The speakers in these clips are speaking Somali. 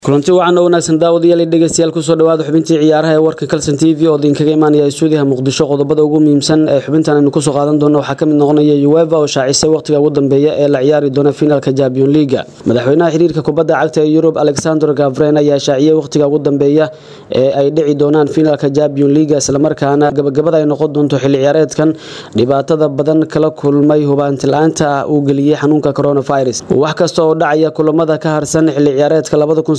kulanti wacan oo wanaagsan daawadayaal iyo dhegeystayaal kusoo dhawaada xubintii ciyaaraha ee warka kalson t v oo idinkaga imaanaya stuudiyaha muqdisho qodobada ugu muhiimsan ee xubintan aynu kusoo qaadan doono waxaa kamid noqonaya ueva oo shaacisay waqtiga ugu dambeeya ee la ciyaari doona finaalka champion leaga madaxweynaha xiriirka kubadda cagta ee yurub alexander gavren ayaa shaaciyey waqtiga ugu dambeeya ee ay dhici doonaan finaalka champion leaga islamarkaana gabagabada ay noqon doonto xilli ciyaareedkan dhibaatada badan kala kulmay hubaanti-la-aanta ah uu geliyey xanuunka coronavirus wax kasta oo dhacaya kulamada ka harsan xilli ciyaareedka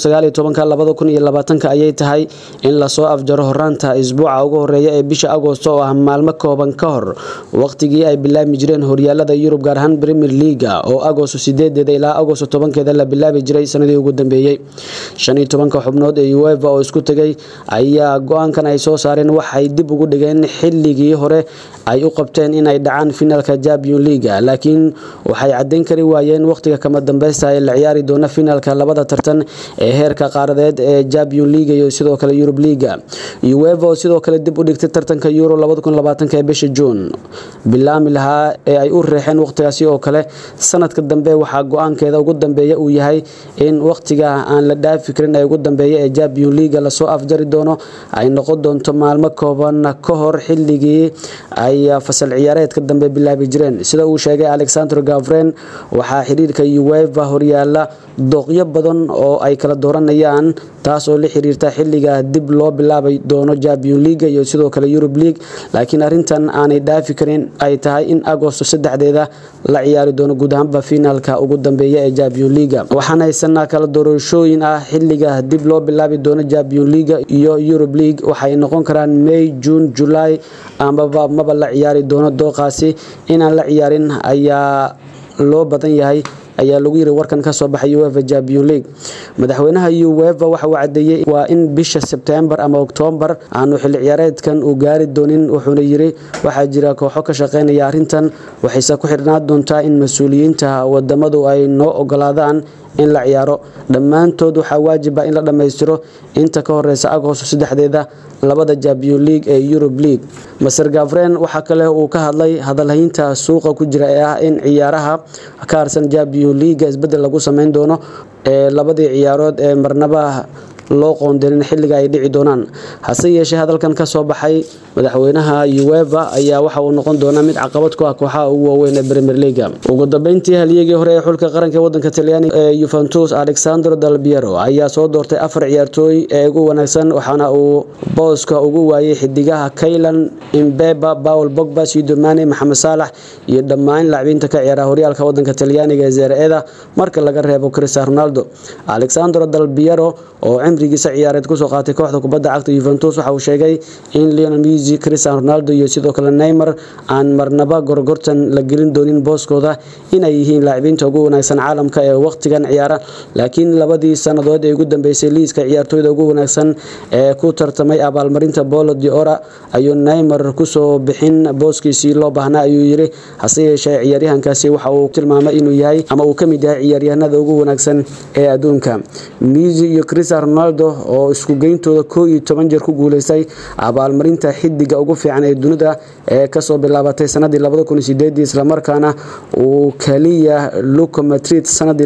ayay tahay in lasoo afjaro horaanta isbuuca ugu horeeya ee bisha agoosto oo ah maalmo kooban ka hor waqtigii ay bilaabmi jireen horyaalada yurub gaar ahaan premier leaga oo agoosto sideedeeda ilaa agoosto tobankeeda la bilaabi jiray sanadii ugu dambeeyey shan iyo tobanka xubnood ee ueva oo isku tegay ayaa go-aankan ay soo saareen waxay dib ugu dhigeen xilligii hore ay u qabteen inay dhacaan finaalka champion leaga laakiin waxay cadeyn kari waayeen waqtiga kama dambeysta ee la ciyaari doona finaalka labada tartan ee heerka qaaradeed ee champion leaga iyo sidoo kale yurub leaga ueva oo sidoo kale dib u dhigtay tartanka euro ee bisha juun bilaami lahaa ee ay u reexeen waqtigaasi oo kale sanadka dambe waxaa go-aankeeda ugu dambeeya uu yahay in waqtiga aan la dhaafi karin ee ugu dambeeya ee champion leaga lasoo afjari doono ay noqon doonto maalmo kooban ka hor xilligii ay fasal ciyaareedka dambe bilaabi jireen sida uu sheegay alexander gavren waxaa xiriirka ueva horyaala dooqyo badan oo ay kala dooranayaan taas oo la xiriirta xilliga dib loo bilaabi doono champion leaga iyo sidoo kale yurub league laakiin arintan aanay dhaafi karin ay tahay in agosto saddexdeeda la ciyaari doono guud ahaanba finaalka ugu dambeeya ee champion leaga waxaan haysanaa kala doorashooyin ah xilliga dib loo bilaabi doono champion leaga iyo yurub league waxay noqon karaan may june july amaba maba la ciyaari doono dooqaasi inaan la ciyaarin ayaa loo badan yahay ayaa lagu yiri warkan kasoo baxay ueva champion league madaxweynaha ueva waxa uu cadeeyey waa in bisha sebtembar ama oktoobar aanu xilli ciyaareedkan uu gaari doonin wuxuuna yiri waxaa jira kooxo ka shaqeynaya arrintan waxayse ku xirnaan doontaa in mas-uuliyiinta wadamadu ay noo ogolaadaan in la ciyaaro dhammaantood waxaa waajiba in la dhammaystiro inta ka horeysa agoosto saddexdeeda labada champion league ee yurub league maser gavren waxaa kale uu ka hadlay hadalhaynta suuqa ku jira ee ah in ciyaaraha ka harsan champion leaga isbedel lagu sameyn doono ee labadii ciyaarood ee marnaba loo qoondenin xilliga ay dhici doonaan hase yeeshee hadalkan kasoo baxay madaxweynaha ueva ayaa waxa uu noqon doonaa mid caqabad ku ah kooxaha ugu waaweyn ee premier leaga ugu dambeyntii halyegii hore ee xulka qaranka wadanka talyaaniga ee yuventus alexander dalbiero ayaa soo doortay afar ciyaartooy ee ugu wanaagsan waxaana uu booska ugu waayay xidigaha kaylan imbeba paul bogba sidomane maxamed saalax iyo dhammaan laacbiinta ka ciyaara horyaalka wadanka talyaaniga ee zereeda marka laga reebo cristian ronaldo alexander dalbiero oo cimrigiisa ciyaareed kusoo qaatay kooxda kubadda cagta yuventus waxa uu sheegay in leonel messi cristian ronaldo iyo sidoo kale neymar aan marnaba gorgortan la gelin doonin booskooda inay yihiin laacibiinta ugu wanaagsan caalamka ee waqtigan ciyaara laakiin labadii sannadood ee ugu dambeysay liiska ciyaartooyda ugu wanaagsan ee ku tartamay abaalmarinta bolo de ora ayuu neymar kusoo bixin booskiisii loo baahnaa ayuu yiri hase yeeshee ciyaaryahankaasi waxa uu tilmaamay inuu yahay ama uu kamid yahay ciyaaryahanada ugu wanaagsan ee adduunka messi iyo cristian ronaldo oo isku geyntooda koo iyo toban jeer ku guuleystay abaalmarinta xidiga ugu fiican ee dunida ee kasoo bilaabatay sanadii islamarkaana uu kaliya luco madrid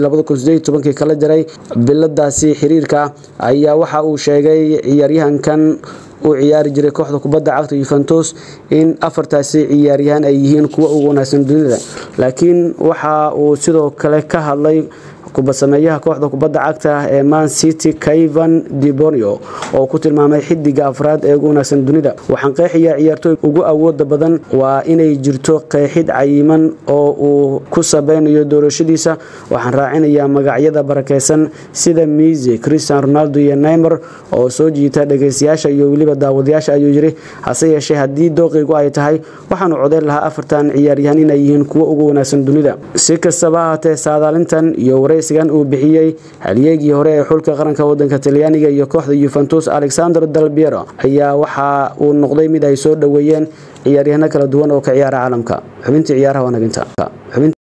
sanadii kala jaray biladaasi xiriirka ayaa waxa uu sheegay ciyaaryahankan u ciyaari jiray kooxda kubadda cagta yuventus in afartaasi ciyaaryahaan ay yihiin kuwa ugu wanaagsan dunida laakiin waxa uu sidoo kale ka hadlay kubasameeyaha kooxda kubadda cagta ee man city kaivan dibonio oo ku tilmaamay xidiga afraad ee ugu wanaagsan dunida waxaan qeexayaa ciyaartooy ugu awooda badan waa inay jirto qeexid cayiman oo uu ku sabeynayo doorashadiisa waxaan raacinayaa magacyada barakeysan sida misi cristian ronaldo iyo neymer oo soo jiita dhegeystayaasha iyo weliba daawadayaasha ayuu yiri hase yeeshee haddii dooqeygu ay tahay waxaanu codeyn lahaa afartan ciyaaryahaan inay yihiin kuwa ugu wanaagsan dunida si kastaba ahaatee saadaalintan iyo wareysigan uu bixiyey halyeegii hore ee xulka qaranka wadanka talyaaniga iyo kooxda yuventus alexander dalbiero ayaa waxa uu noqday mid ay soo dhoweeyeen ciyaaryahano kala duwan oo ka ciyaara caalamka xubintii ciyaaraha waa naginta